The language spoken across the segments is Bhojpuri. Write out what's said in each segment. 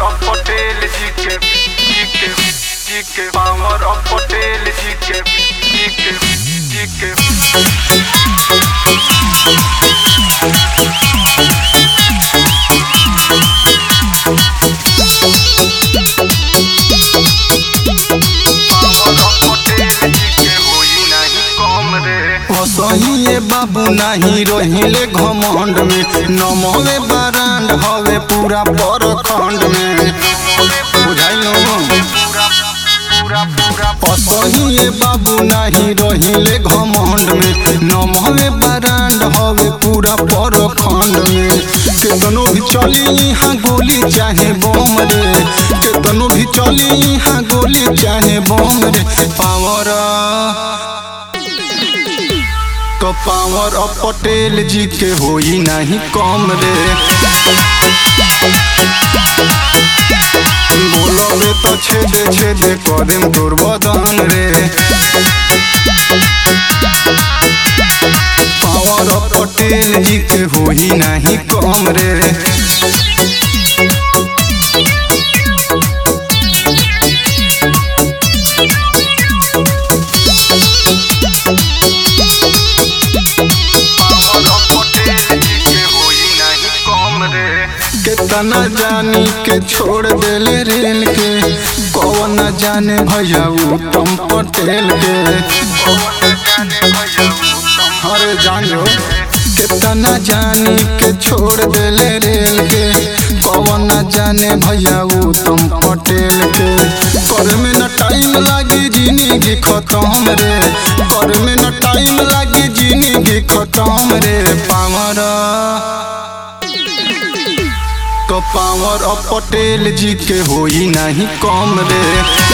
of Patel जी के जी के जी के पावर of Patel जी के जी के जी के पावर of Patel जी के होई नहीं कम रे असहिए बाबू नाही रहिले घमंड में नमवे बरांड हवे पूरा परखंड में बुझाइलो पूरा पूरा पूरा असहिए बाबू नाही रहिले घमंड में नमवे बरांड हवे पूरा परखंड में केतनो भी चली यहाँ गोली चाहे बम रे केतनो भी चली यहाँ गोली चाहे बम रे पावर तो पावर ऑफ पटेल जी के होई नहीं कम रे बोलोगे तो छेदे छेदे करेम तोर बदन रे पावर ऑफ पटेल जी के होई नहीं कम रे पावर of Patel जी के होई नहीं कम रे कितना जानी के छोड़ देले रेल के कौन न जाने भैया उत्तम पटेल के अरे जानो कितना जानी के छोड़ देले रेल के कौन न जाने भैया उत्तम पटेल के कर में न टाइम लागी जिंदगी खत्म रे कर में न टाइम लागी जिंदगी खत्म रे पावर तो पावर ऑफ पटेल जी के होई नहीं कम रे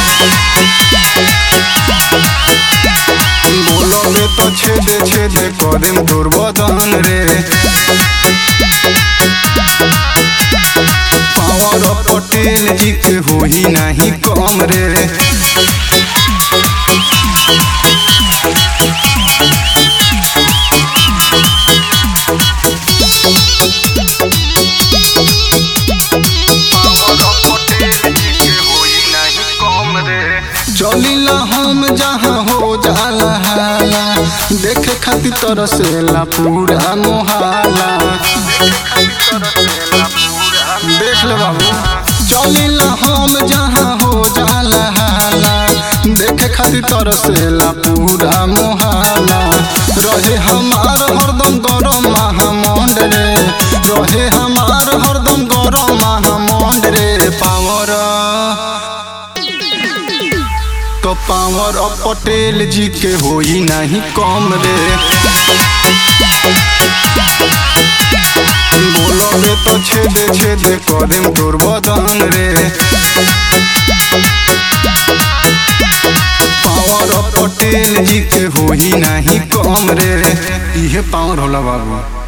बोलोगे तो छेदे छेदे करेम तोर बदन रे पावर ऑफ पटेल जी के होई नहीं कम रे पावर of Patel जी के होई नहीं कम रे चलिला हम जहाँ हो जाला हाला देखे खातिर तरसेला पूरा मोहाला देख ले बाबू चलिला हम जहाँ हो जाला हाला देखे खातिर तरसेला पूरा मोहाला रहे हमार हरदम गरम महामंड रे रहे हमार हरदम गरम महामंड रे पावर तो पावर ऑफ पटेल जी के होई नहीं कम रे बोलोगे तो छेदे छेदे करेम तोर बदन रे पावर ऑफ पटेल जी के होई नहीं कम रे इहे पावर होला बाबू